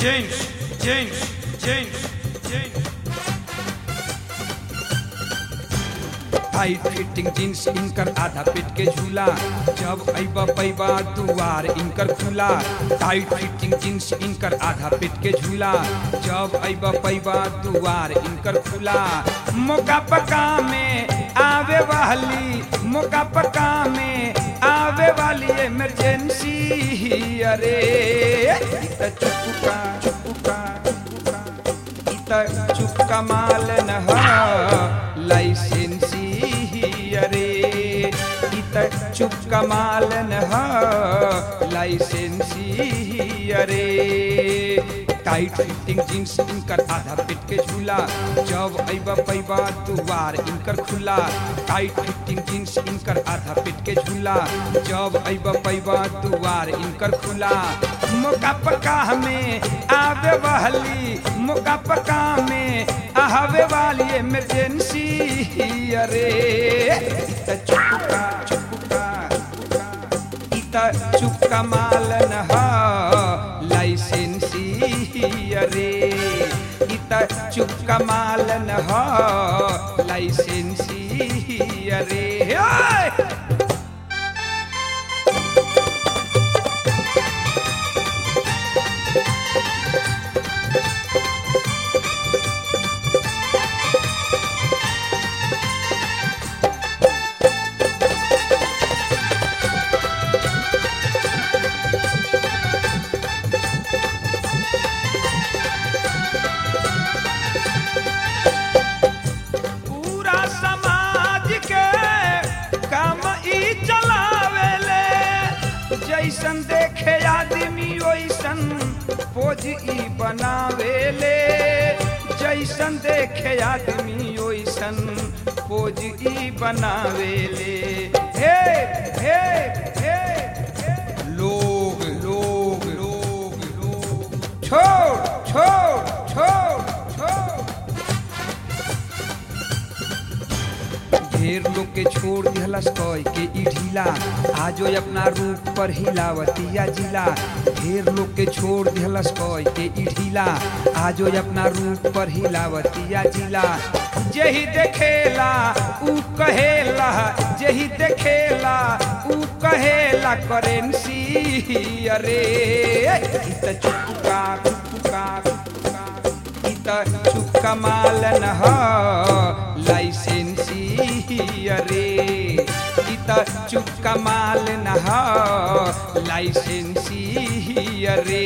James, James, James, James. Tight fitting jeans इनकर आधा पेट के झूला जब अइबा पैबा दुआर इनकर खुला टाइट फिटिंग जींस इनकर आधा पेट के झूला जब अइबा पैबा दुआर इनकर खुला मौका पका में आवे वाली मौका पका में आवे वाली इमरजेंसी अरे इत चुपका चुपका चुपका इत चुपका माल न ह लाइसेंसी अरे इत चुपका माल न ह लाइसेंसी अरे टाइट फिटिंग जींस इनकर आधा पेट के झूला जब अइबा पैबा दुआर इनकर खुला टाइट फिटिंग जींस इनकर आधा पेट के झूला जब अइबा पैबा दुआर इनकर खुला मौका पका हमें आवे वाली मौका पका में आवे वाली इमरजेंसी अरे इत चुपका चुपका इत चुपका माल न ह लाइसेंसी अरे इत चुपका माल न ह लाइसेंसी अरे ओए! पूरा समाज के काम ई चलावेले जैसन देखे आदमी वैसन पोज ई बनावेले जैसन देखे आदमी वैसन पोज ई बनावेले हे हे हे हे। लोग लोग लोग लोग छोड़ छोड़ छोड़ छोड़ ढेर लोग के छोड़ दिहलस कय के ई ढीला आजो अपना रूप पर हिलावतिया जिला ढेर लोग के छोड़ दिहलस कय के ई ढीला आजो अपना रूप पर हिलावतिया जिला जेही देखेला ऊ कहेला जेही देखेला ऊ कहेला करेंसी अरे इत चुपका चुपका चुपका इत चुपका माल न ह लाइसेंसी अरे इत चुपका माल न ह लाइसेंसी अरे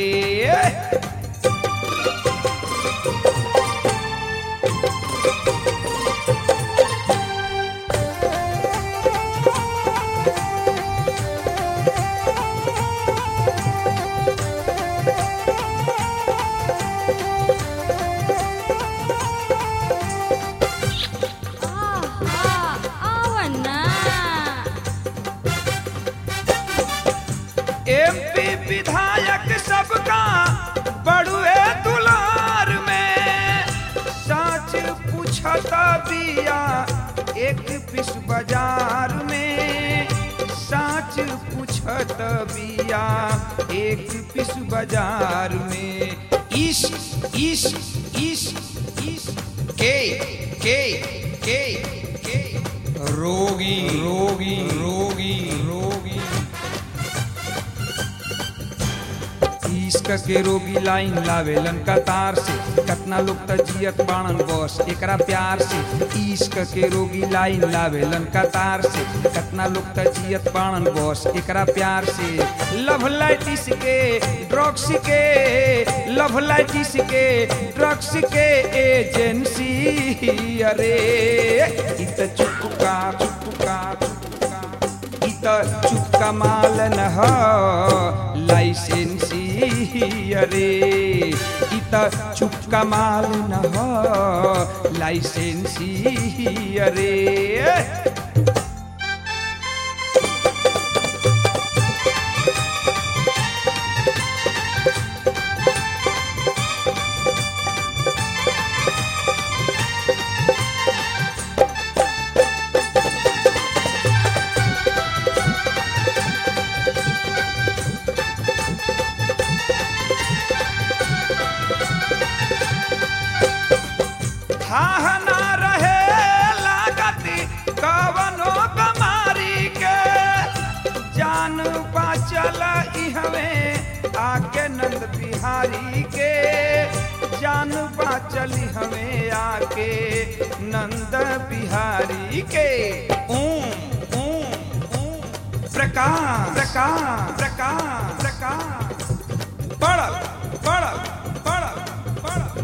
आहा, आवना एमपी विधायक सबका बड़ुए दुलार में सच पूछता बिया एक पिस बाजार में सच पूछत बिया एक पिस बाजार में इस इस इस इस के के के के रोगी रोगी रोगी रोगी इश्क के रोगी लाइन लावेलन कतार से कतना लोग त जियत बाणन बस एकरा प्यार से इश्क के रोगी लाइन लावेलन कतार से कतना लोग त जियत बाणन बस एकरा प्यार से लव लाइटिस के ड्रग्स के लव लाइटिस के ड्रग्स के एजेंसी अरे इत चुपका चुपका चुपका इत चुपका माल न ह लाइसेंसी अरे इत चुपका माल न ह लाइसेंसी अरे थाह ना रहे लागती कवनो कमारी के जान बाचल इहवे आके नंद बिहारी के जान बाचल हमें आके नंद बिहारी के ओम ओम ओम प्रकाश प्रकाश प्रकाश प्रकाश पड़ल पड़ल पड़ल पड़ल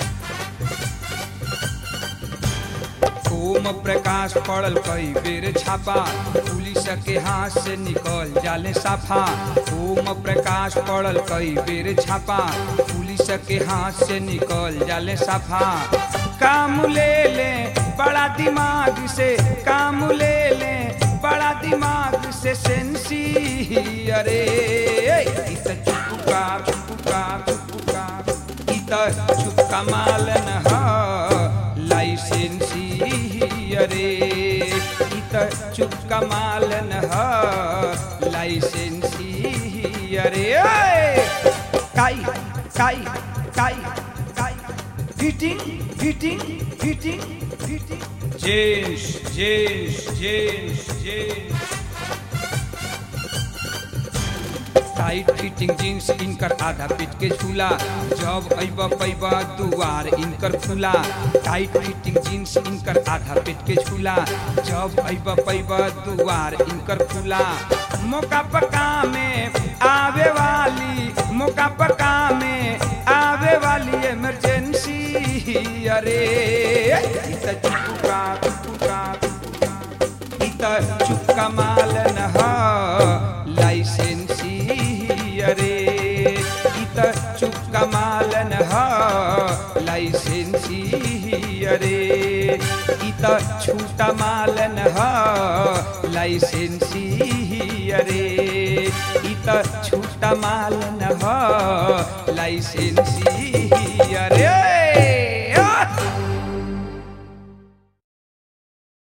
ओम प्रकाश पड़ल कई बेर छापा पुलिस के हाथ से निकल जाले साफा ओम प्रकाश पड़ल कई बेर छापा पुलिस के हाथ से निकल जाले साफा काम ले ले बड़ा दिमाग से काम ले ले बड़ा दिमाग से सेंसी अरे इत चुपका चुपका चुपका इत चुपका मालन ह लाइसेंसी अरे इत चुपका मालन ह लाइसेंसी अरे काई काई काई काई fitting fitting fitting fitting jeans jeans jeans jeans tight fitting jeans इनकर आधा पीट के झूला जब अइब पैब दुआर इनकर खुला टाइट फिटिंग जींस इनकर आधा पीट के झूला जब अइब पैब दुआर इनकर खुला मौका पका में आवे वाली मौका पका में आवे वाली इमरजेंसी अरे इत चुपका चुपका चुपका इत चुपका मालन ह लाइसेंसी अरे इत चुपका मालन ह लाइसेंसी अरे इत छूटा मालन ह लाइसेंसी अरे इत छूटा मालन ह लाइसेंसी